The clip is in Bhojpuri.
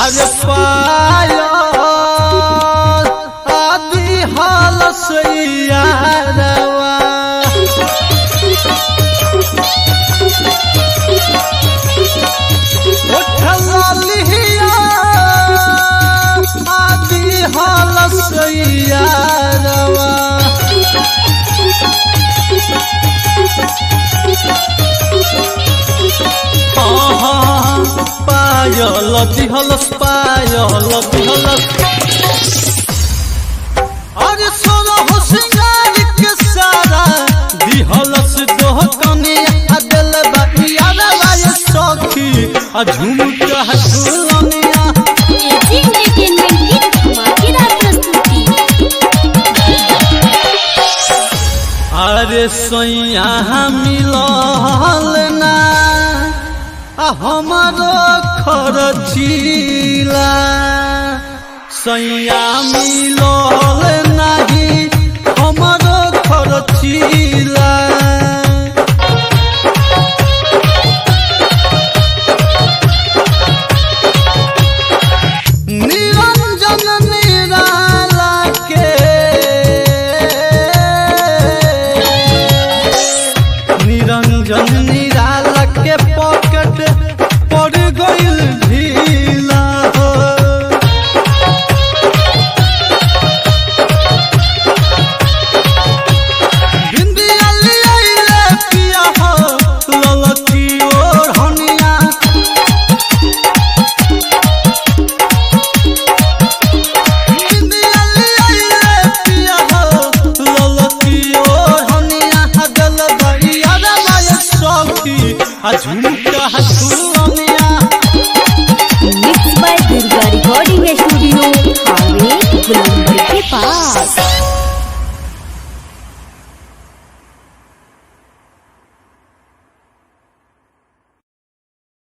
अरे पायल आदि हाल सैयारवा उठलिया आदि हाल सैयारवा पायल दिहलस पायल दिहलस अरे सोना हो सिंगार के सारा दिहलस दोह कने अदल बतिया राय सखी आ झुमका झुलनिया एजी एंटरटेनमेंट की धमाकेदार प्रस्तुति अरे सैया मिलल ना आ हमारो खरचीला सैया मिलल नाही हमारो खरचीला निरंजन निराला के निरंजन निराला के पॉकेट पड़ गइल ढीला हो बिंदिया लियाइले पिया हो ललकी ओर हनिया बिंदिया लियाइले पिया हो ललकी ओर हनिया हगल भैया राय सखी आ झुमका झुलनिया mix by Durga recording studio highway गुलंबर के पास